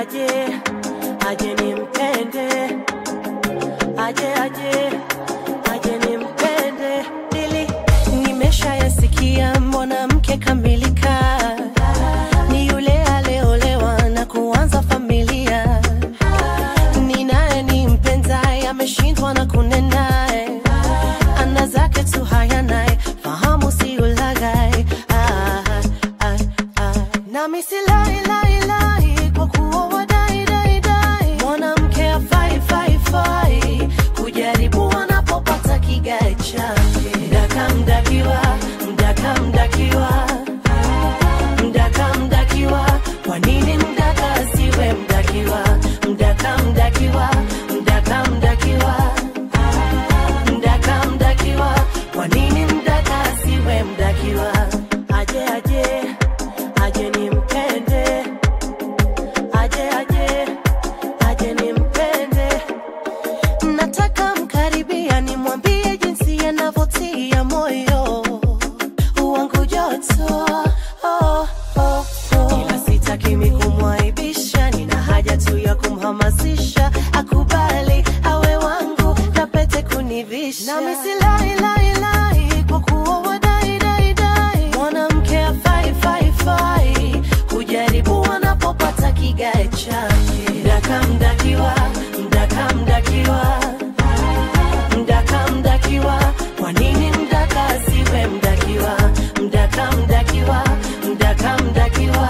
aje aje nimpende aje aje aje nimpende dili nimeshayasikia mwanamke kamilika ni yule aleolewa na kuanza familia ni naye ni mpenzaye ameshindwa na kunenaye ana zake tu haya naye fahamu si ulaghai ah, ah, ah. nami silailailai kwa kuwa wadai dai dai mwanamke afai fai fai kujaribu wanapopata kigae chake mdaka mdakiwa mdaka mdakiwa mdaka mdakiwa kwa nini mdaka asiwe mdakiwa mdaka mdakiwa mdaka mdakiwa mdaka mdakiwa kwa nini mdaka asiwe mdakiwa aje aje aje nimpende aje aje aje nimpende nataka mkaribia nimwambie jinsi yanavyotia moyo wangu joto oh, oh, oh. ila sitaki mi kumwaibisha nina haja tu ya kumhamasisha akubali awe wangu na pete kunivisha nami silailailai kwa kuwa wadai dai dai mwanamke afai fai fai kujaribu wanapopata kigae chake mdaka mdakiwa mdaka mdakiwa mdaka mdakiwa kwa nini mdaka asiwe mdakiwa mdaka mdakiwa mdaka mdakiwa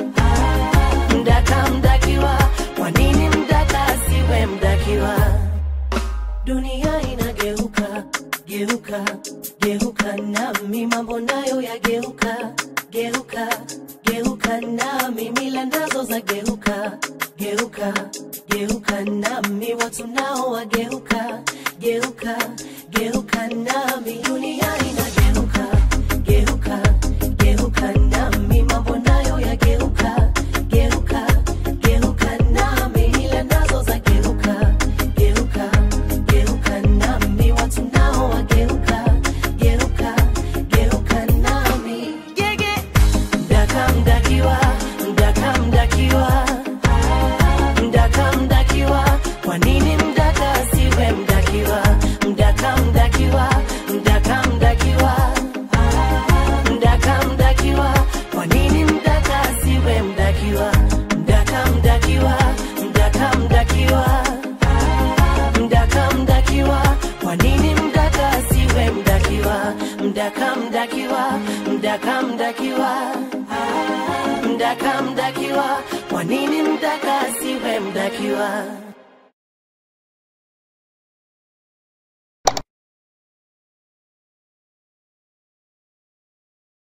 mdaka mdakiwa kwa nini mdaka asiwe mdakiwa dunia inageuka geuka geuka nami mambo nayo yageuka geuka geuka nami mila nazo za geuka geuka geuka nami watu nao wageuka geuka geuka nami dunia inageuka geuka geuka nami mambo nayo yageuka geuka geuka nami mila nazo za geuka geuka geuka nami watu nao wageuka geuka geuka nami gege mdaka mdakiwa mdaka mdakiwa mdaka mdakiwa kwa nini mdaka asiwe mdakiwa mdaka mdakiwa mdaka mdakiwa mdaka mdakiwa kwa nini mdaka asiwe mdakiwa mdaka mdakiwa mdaka mdakiwa mdaka mdakiwa kwa nini mdaka asiwe mdakiwa mdaka mdakiwa mdaka mdakiwa mdaka mdakiwa kwa nini mdaka asiwe mdakiwa